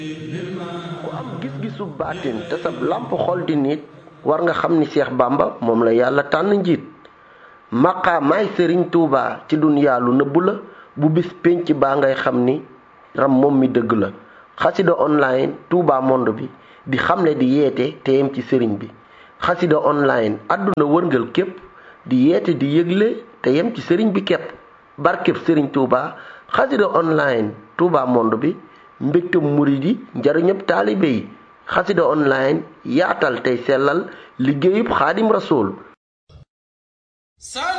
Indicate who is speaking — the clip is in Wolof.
Speaker 1: ku am gis-gisu baatin te sab làmp xol di nit war nga xam ni Seex Bàmba moom la yàlla tànn njiit maqaamaay sëriñ Tuubaa ci dunyaa lu nëbbu la bu bis pénc baa ngay xam ni ram moom mi dëgg la xasida online Touba monde bi di xamle di yeete te yem ci sëriñ bi xasida online àdduna wërngal képp di yeete di yëgle te yem ci sëriñ bi képp barkeb sëriñ Touba xasida online Touba monde bi mbégtam murid yi njariñëpp taalibe yi xasida online yaatal tey sellal liggéeyub xaadim rasool